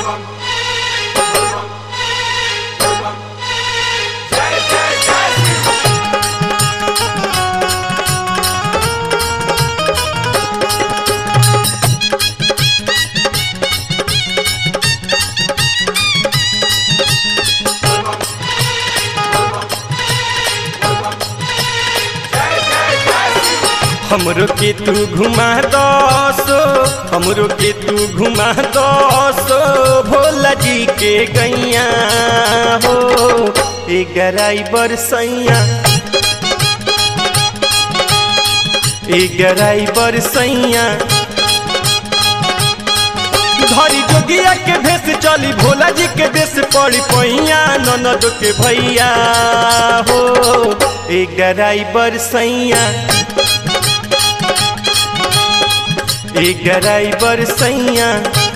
हमरो के तू घुमा दसो हमरो के तू घुमा दसो भोला जी के गैया हो ए गराई बरसैया ए गराई बरसैया धरी जोगिया के भेस चली भोला जी के देश पड़ी पैया ननद के भैया हो ए गराई बरसैया ए गराई बरसैया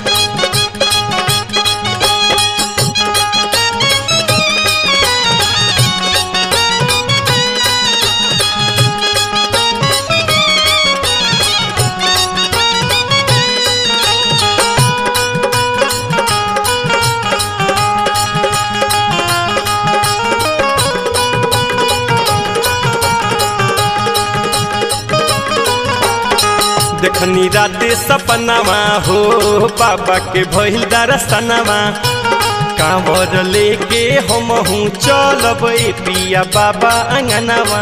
देखनी राते सपनामा हो बाबा के भइल दरसनामा कांवर लेके हम हूँ चलब ए पिया बाबा अंगनामा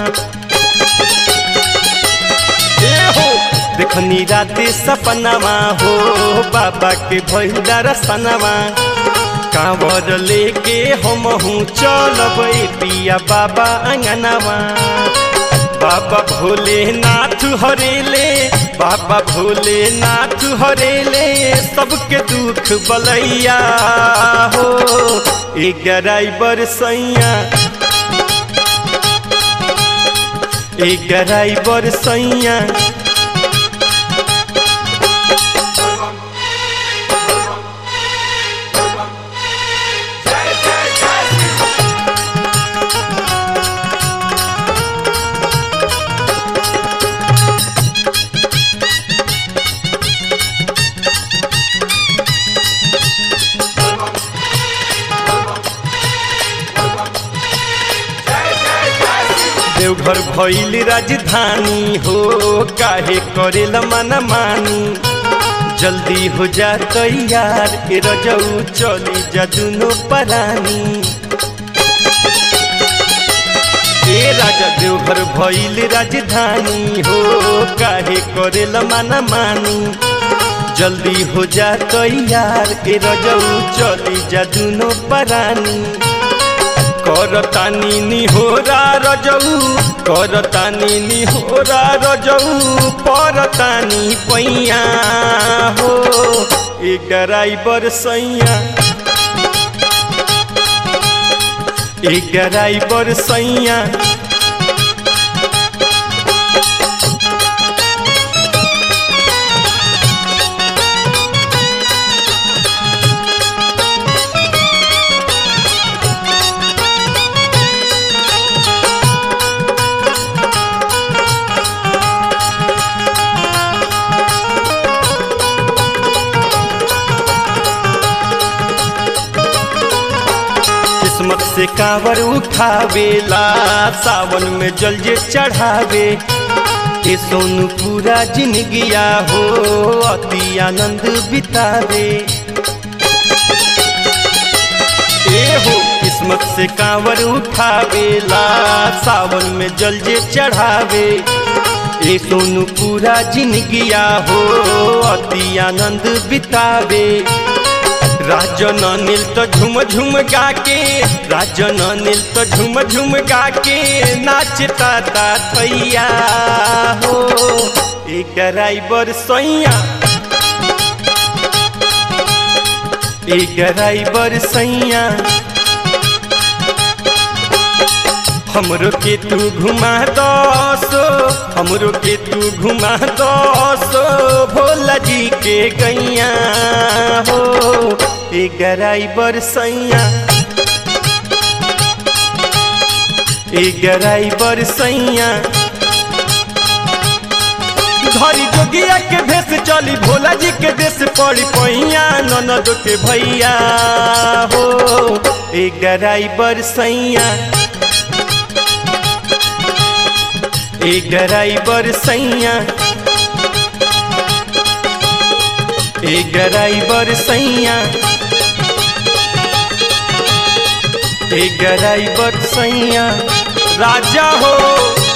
ए हो देखनी राते सपनामा हो बाबा के भइल दरसनामा कांवर लेके हम हूँ चलब ए पिया बाबा अंगनामा बाबा भोलेनाथ हरेले बाबा भोलेनाथ हरेले सबके दुख बलैया हो ए गराई बरसैया ए गराई बरसैया देवघर भइल राजधानी हो काहे करेला मन मानी जल्दी हो जा तैयार ए रजऊ चली जा दुनो परानी ए राजा देवघर भइल राजधानी हो काहे करेला मन मानी जल्दी हो जा तैयार ए रजऊ चली जा दुनो परानी करतानी निहोरा रजऊ करतानी निहोरा रजऊ परतानी पैया हो ए गराई बरसैया ए गराई बरसैया किस्मत से कांवर उठावेला सावन में जल जे चढ़ावे ए सोनू पूरा जिंदगिया हो अति आनंद बितावे ए हो किस्मत से कांवर उठावेला सावन में जल जे चढ़ावे ए सोनू पूरा जिंदगिया हो अति आनंद बितावे राजन नील तो झुम झुम गा के राजन नील तो झुम झुम गा के नाचता ता थैया हो एक ड्राइवर सैया एक ड्राइवर सैया हमरो के तू घुमा दसो हमरो के तू घुमा दसो भोला जी के गैया हो ए गराइबर सैया ए गराइबर सैया धरी जोगिया के भेस चली भोला जी के देश पड़ी पैया ननद के भैया हो ए गराई बरसैया ए गराई बरसैया ए गराई बरसैया ए गराई बरसैया राजा हो